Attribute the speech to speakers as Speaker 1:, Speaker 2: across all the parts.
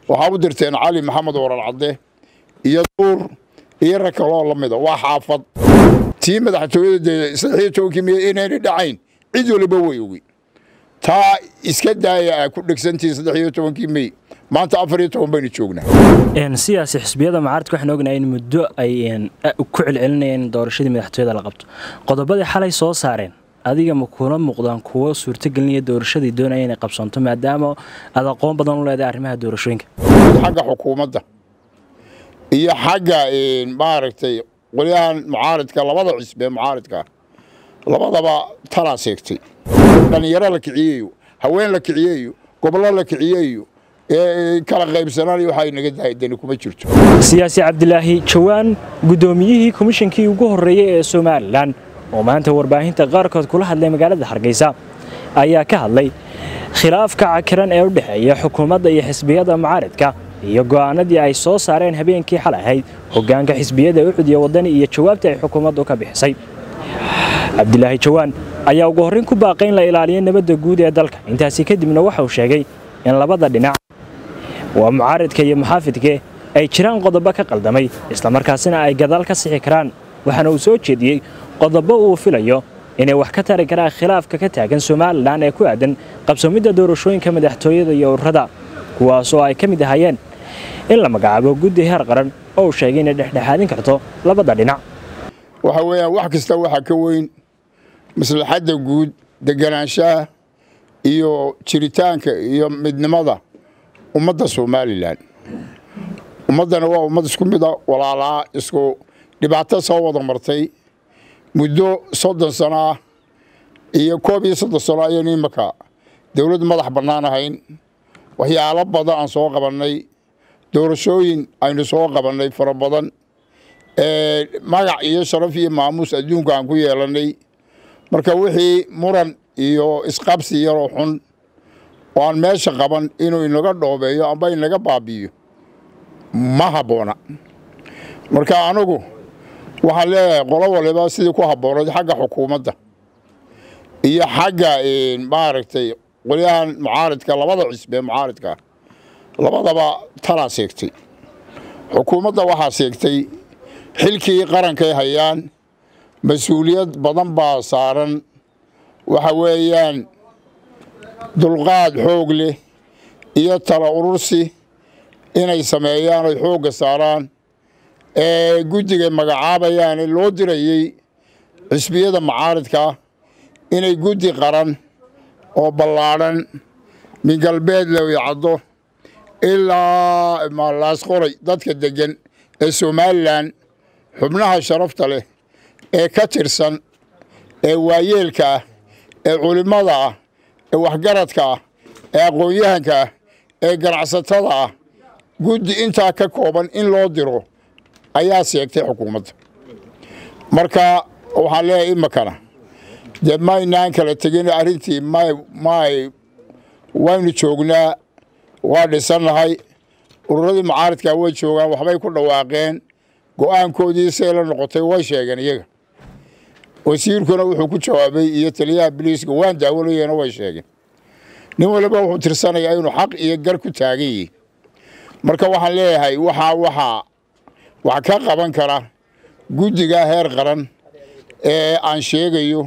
Speaker 1: waxaa u dirteen cali maxamed warar cadde iyo duur iyo rag kaloo la mida waa xaafad tii madaxtooyada dee saddexiyo tobankii miya inayna dhacayn cid waliba way ogi taa iska daaya ah ku dhegsantii saddexiyo tobankii mey maanta afar iyo toban baynu joognaa
Speaker 2: sidaasi xisbiyada mucaaradka waxaan ognahay in muddo ay ku celcelinayeen in doorashadii madaxtooyada la qabto qodobadii xalay soo saareen adiga ma kuna muuqdaan kuwo suurtagelinaya doorashadii doonaya inay qabsanto maadaama aad aqoon badan u leedahay arrimaha doorashooyinka
Speaker 1: xagga xukuumadda iyo xagga maaragtay qolyahan mucaaridka labada cisbe mucaaridka labadaba talaa seegtay dhallinyaro la kiciyeeyo haween la kiciyeeyo gobollo la kiciyeeyo kala qaybsanaan waxay naga dahay dani kuma jirto
Speaker 2: siyaasi cabdilaahi jawaan guddoomiyihii komishankii ugu horreeyey ee somalilan oo maanta warbaahinta qaarkood kula hadlay magaalada hargeysa ayaa ka hadlay khilaafka cakiran ee u dhexeeya xukuumadda iyo xisbiyada mucaaridka iyo go'aanadii ay soo saareen habeenkii xalay ahayd hoggaanka xisbiyada ucud iyo waddani iyo jawaabtii ay xukuumaddu ka bixisay cabdilaahi jawaan ayaa ugu horrayn ku baaqay in la ilaaliyo nabadda guud ee dalka intaasi kadibna waxa uu sheegay in labada dhinac waa mucaaridka iyo muxaafidke ay jiraan qodobo ka qaldamay islamarkaasina ay gadaal ka sixi karaan waxaana uu soo jeediyey qodobo uu filayo inay wax ka tari karaan khilaafka ka taagan somalilan ee ku aadan qabsoomidda doorashooyinka madaxtooyada iyo ururada kuwaasoo ay ka mid ahaayeen in la magacaabo guddi heer qaran oo uu sheegay inay dhexdhexaadin karto labada dhinac
Speaker 1: waxa weeyaan wax kasta waxaa ka weyn maslaxadda guud deganaanshaha iyo jiritaanka iyo midnimada ummadda somalilan ummaddana waa ummad isku mida walaalaa isku dhibaato soo wada martay muddo soddon sano ah iyo koob iyo soddon sano ayaynu imaka dowladd madax bannaan ahayn waxyaalo badan aan soo qabannay doorashooyin aynu soo qabannay fara badan magac iyo sharaf iyo maamuus adduunka aan ku yeelannay marka wixii muran iyo isqabsi yaroo xun oo aan meesha qaban inuu inaga dhoobeeyo amba inaga baabi'iyo ma habboona marka anigu waxaan leeyahay qolo waliba sidii ku habboonayd xagga xukuumadda iyo xagga maaragtay qolyahan mucaaridka labada cisbe mucaaridka labadaba talaa seegtay xukuumadda waxaa seegtay xilkii qarankay hayaan mas-uuliyad badan baa saaran waxa weeyaan dulqaad xoog leh iyo tala urursi inay sameeyaan oy xoogga saaraan ee guddiga magacaabayaane loo dirayey xisbiyada mucaaridkaa inay guddi qaran oo ballaadhan min galbeed lawicaddo ilaa laasqoray dadka deggan ee somalilan xubnaha sharafta leh ee ka tirsan ee waayeelka ah ee culimmada ah ee waxgaradka ah ee aqoon-yahanka ah ee ganacsatada ah guddi intaa ka kooban in loo diro ayaa seegtay xukuumadda marka waxaan leeyahay imakana dee maynaan kala tegin arrintii may may waynu joognaa waa dhisannahay ururadii mucaaridkaa way joogaan waxbay ku dhawaaqeen go'aankoodii say la noqotay way sheegeen iyaga wasiirkuna wuxuu ku jawaabay iyo taliyaha biliiska waan daawalayena way sheegeen nin waliba wuxuu tirsanayaa inuu xaq iyo gar ku taagan yihi marka waxaan leeyahay waxaa waxaa wax ka qaban kara guddiga heer qaran ee aan sheegayo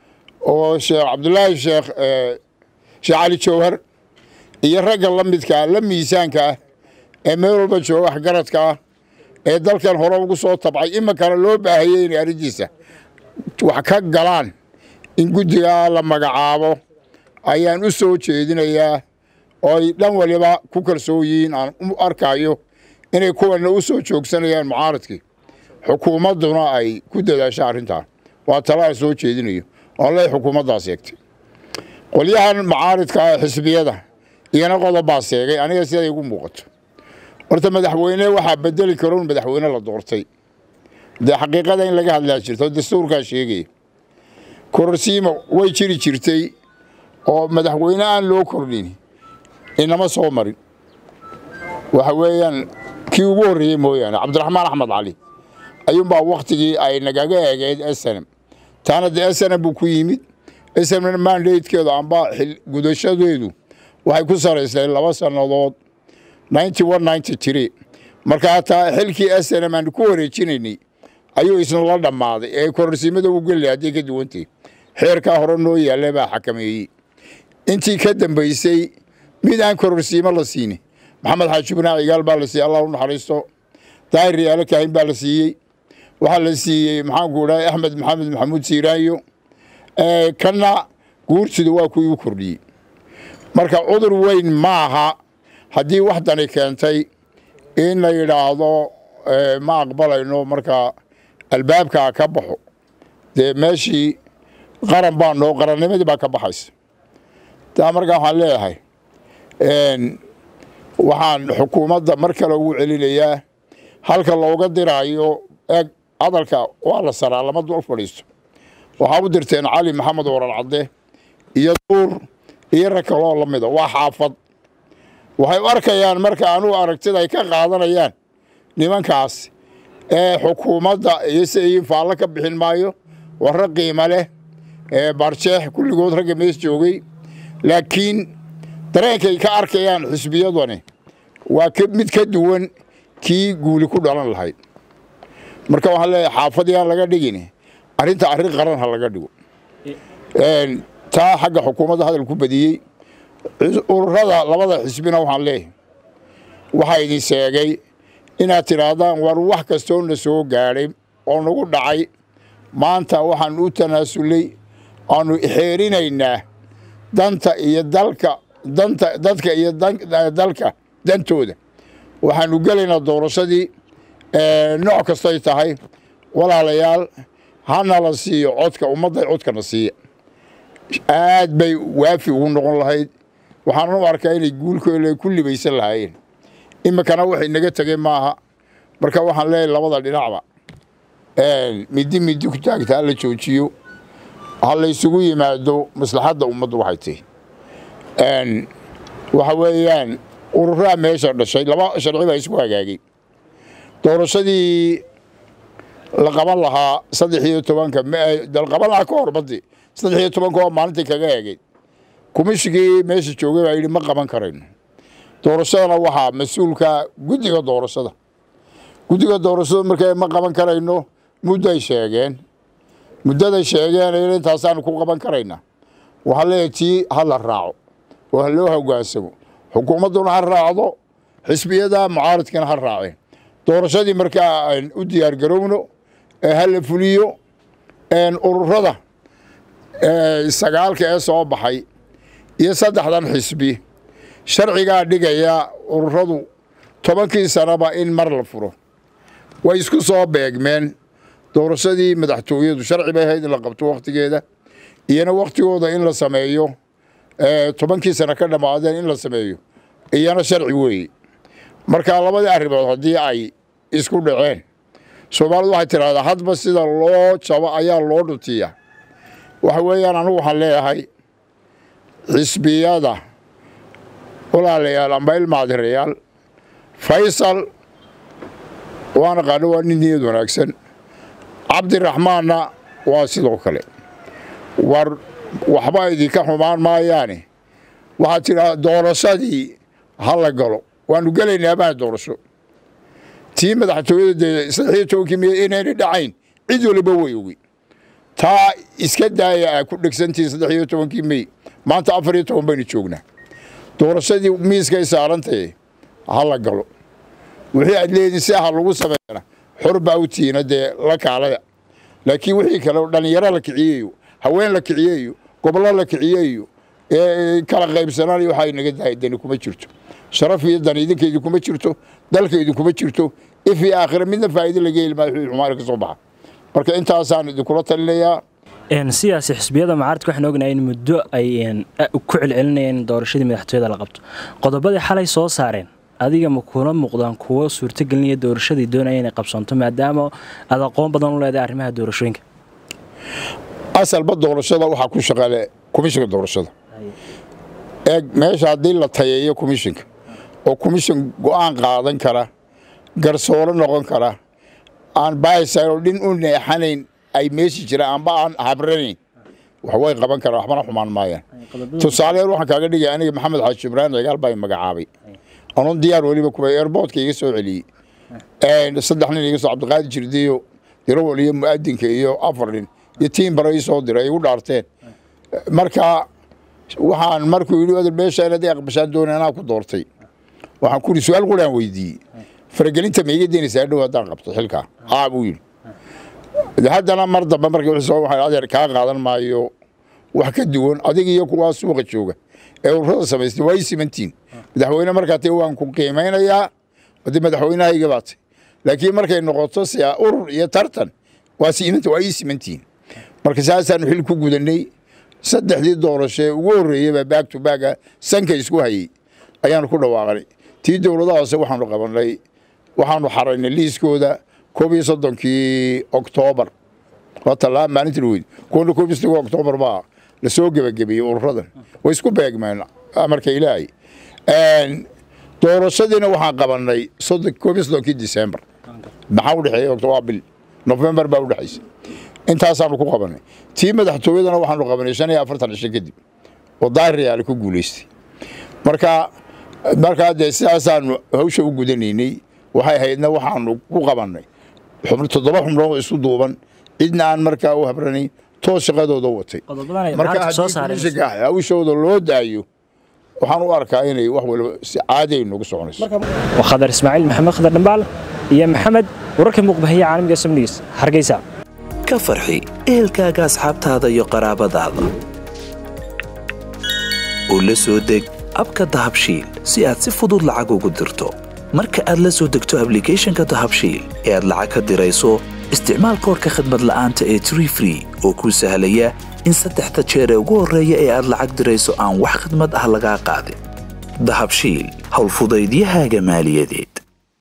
Speaker 1: oo sheekh cabdulaahi sheekh sheekh cali jawhar iyo ragga la midkaa la miisaanka ah ee meel walba jooga waxgaradka ah ee dalkan hore ugu soo tabcay iminkana loo baahayey inay arrintiisa wax ka galaan in guddigaa la magacaabo ayaan u soo jeedinayaa oo ay dhan waliba ku kalsoon yihiin aan u arkayo inay kuwana u soo joogsanayaan mucaaradkii xukuumadduna ay ku dadaasho arrintaa waa tala aan soo jeedinayo oo ley xukuumaddaa seegtay qolyahan mucaaridka ee xisbiyada iyana qodobbaa seegay aniga siday igu muuqato horta madaxweyne waxaa bedeli karo un madaxweyne la doortay dee xaqiiqada in laga hadlaa jirto dastuurkaa sheegaya kororsiima way jiri jirtay oo madaxweyne aan loo kordhin inama soo marin waxa weeyaan kii ugu horreeyey mooyaane cabdiraxmaan axmed cali ayuunbaa wakhtigii ay nagaga eegeyd snm taana dee snm buu ku yimid snmna mandatekeedu amba gudashadeedu waxay ku saraysnayd laba sannadood ninety one ninety three markaa taa xilkii snm aan ku wareejinaynay ayuu isna la dhammaaday ee kororsiimada u geli hadday ka duwantay xeerkaa hore noo yaalla baa xakameeyey intii ka dambaysay mid aan kororsiimo la siinin maxamed xaaji binaac igaal baa la siiyey allah u naxariisto daahir riyaalo kaahin baa la siiyey waxaa la siiyey maxaanku idhahay axmed maxamed maxamuud siiraanyo kanna guurtida waa kuwii u kordhiyey marka cudur weyn maaha haddii wax dani keentay in la yidhaahdo ma aqbalayno markaa albaabkaa ka baxo dee meeshii qaran baa noo qarannimadii baa ka baxaysa taa markaa waxaan leeyahay waxaan xukuumadda mar kale ugu celinayaa halka looga diraayo eeg hadalka waa la saraa lama dul fadhiisto waxaa u dirteen cali maxamed waran cadde iyo duur iyo rag kaloo la mida waa xaafad waxay u arkayaan marka anugu aragtida ay ka qaadanayaan nimankaas ee xukuumadda iyo siayin faallo ka bixin maayo warra qiimo leh ee baarjeex kulligood ragga mees joogay laakiin dareenkay ka arkayaan xisbiyadani waa mid ka duwan kii guuli ku dhalan lahayd marka waxaan leeyahay xaafadiyaan laga dhigin arrinta arrin qaran ha laga dhigo taa xagga xukuumadda hadal ku badiyey ururada labada xisbina waxaan leeyahay waxaa idin sheegay inaad tidhaahdaan war wax kastoo na soo gaadhay oo nagu dhacay maanta waxaan u tanaasulay aanu xeerinaynaa danta iyo dalka danta dadka iyo dalka dantooda waxaanu gelaynaa doorashadii nooc kastoy tahay walaalayaal hana la siiyo codka ummadda codkana siiya aad bay waafi ugu noqon lahayd waxaanan u arkaa inay guulkooda ku libaysan lahaayeen iminkana waxay naga tegey maaha marka waxaan leeyahay labada dhinacba midi midi ku taagta ha la joojiyo ha laysugu yimaado maslaxadda ummaddu waxay tahi waxa weeyaan ururaa meesha dhashay laba sharci baa isku hagaagay doorashadii la qaban lahaa saddex iyo tobanka qaban lahaa ka hor baddi saddex iyo tobanka oo maalintii kaga eegayd kumishigii meesha joogay baa yidhi ma qaban karayno doorashadana waxaa mas-uulka guddiga doorashada guddiga doorashada markay ma qaban karayno mudday sheegeen muddaday sheegeen intaasaanu ku qaban karaynaa waxaa leeyahay tii ha la raaco oo ha loo hogaansamo xukuumadduna ha raacdo xisbiyada mucaaradkana ha raaceen doorashadii markaa aan u diyaar garowno ee ha la fuliyo ururada sagaalka ee soo baxay iyo saddexdan xisbi sharcigaa dhigaya ururadu tobankii sanaba in mar la furo way isku soo beegmeen doorashadii madaxtooyadu sharci bay ahayd in la qabto wakhtigeeda iyona wakhtigooda in la sameeyo tobankii sano ka dhammaadeen in la sameeyo iyana sharci weeye marka labadii arrimood haddii ay isku dhaceen soomaalidu waxay tidhahdaa hadba sida loo jabo ayaa loo dhutiya waxa weeyaan anugu waxaan leeyahay xisbiyada walaalayaal amba ilmaadirayaal faysal waan aqaano waa nin niyad wanaagsan cabdiraxmaanna waa sidoo kale war waxba idinka xumaan maayaane waxaad tidhaa doorashadii ha la galo waanu gelaynaa baa doorasho tii madaxtooyada dee saddex iyo tobankii miya inayna dhacayn cid waliba way ogi taa iska daaya a ku dhegsantihiin saddex iyo tobankii mey maanta afar iyo toban baynu joognaa doorashadii miiskay saarantahe ha la galo wixii aad leediin si aha lagu sameeyana xor baa u tihiina dee la kaalaya laakiin wixii kale dhallinyaro la kiciyeyo haween la kiciyeyo gobolo la kiciyeyo kala qaybsanaan waxaa inaga dahay dani kuma jirto sharaf iyo dan idinka idinkuma jirto dalka idinkuma jirto if iyo aakhira midna faa'iido laga heli maayo wixii xumaan ka soo baxa marka intaasaan idinkula talinayaa
Speaker 2: sidaasi xisbiyada mucaaradka waxaan ognahay in muddo ay ku celcelinayeen in doorashadii madaxtooyada la qabto qodobadii xalay soo saareen adiga ma kuna muuqdaan kuwo suurtagelinaya doorashadii doonaya inay qabsanto maadaama aad aqoon badan u leedahay arrimaha doorashooyinka
Speaker 1: asalba doorashada waxaa ku shaqaale komishinka doorashada eeg meesha haddii la tayeeyo komishinka oo komishin go'aan qaadan kara garsooro noqon kara aan baaysayn oo dhin u neexanayn ay meeshi jiraan amba aan habranayn wax way qaban karaan waxbana xumaan maayaan tusaaleyan waxaan kaaga dhigaya aniga maxamed xaaji ibraahim cigaal baa magacaabay anoon diyaar weliba kuwa airboortka iga soo celiyey saddex nin iga soo cabdiqaadi jirdiyo dirawal iyo mu'adinka iyo afar nin iyo tiin bara ii soo diray ay igu dhaarteen marka waxaan markuu yidhi odar meesha inaad aqbashaan doona anaa ku doortay waxaan ku yidhi su-aal quraan weydiiyey faragelinta ma iga deynaysaa dhow haddaan qabto xilkaa haa buu yidhi haddana mar dambe markii wixii soo waxaan adeer kaa qaadan maayo wax ka duwan adiga iyo kuwaa suuqa jooga ee ururada samaystay waa ii simantiin madaxweyne markaa tee waan ku qiimaynayaa haddii madaxweynahayga baatay laakiin markay noqoto si urur iyo tartan waa siimanta waa ii simantiin marka saasaanu xil ku gudanay saddexdii doorasho ee ugu horreeyeyba baag to baaga sanka isku hayey ayaanu ku dhawaaqnay tii dowladaha hoose waxaanu qabanay waxaanu xaraynay liiskooda koob iyo soddonkii oktoobar waa tallaa maalintii weyd kuwana koob iyo soddonki oktoobar baa la soo gebagabeeyey ururadan way isku beegmeen amarka ilaahay doorashadiina waxaan qabanay koob iyo soddonkii disembar maxaa u dhexeeya waa bil nofembar baa u dhexaysa intaasaanu ku qabanay tii madaxtooyadana waxaanu qabanay shan iyo afartan cisho kadib oo daahiriyaale ku guulaystay marka markaa dee sidaasaanu hawsha u gudanaynay waxay haydna waxaanu ku qabannay toddoba xubnood isu duuban cidna aan markaa u habranayn toos shaqadooda watay marka haddii hawshooda loo daayo waxaan u arkaa inay wax waliba si caadi ay noogu soconayso
Speaker 2: waa khadar ismaaciil maxamed khadar dhambaal iyo maxamed wararka muuqbahiya caalamiga samniis hargeysa
Speaker 3: ka farxi ehelkaaga asxaabtaada iyo qaraabadaada oo la soo deg abka dahabshiil si aad si fudud lacag ugu dirto marka aad la soo degto ablicathonka dahabshiil ee aad lacag ka dirayso isticmaal koorka khadmad la'aanta ee tree free oo kuu sahlaya in saddexda jeer ee ugu horreeya ee aad lacag dirayso aan wax khadmad ah lagaa qaadin dahabshiil howlfudaydiyahaaga maaliyadeed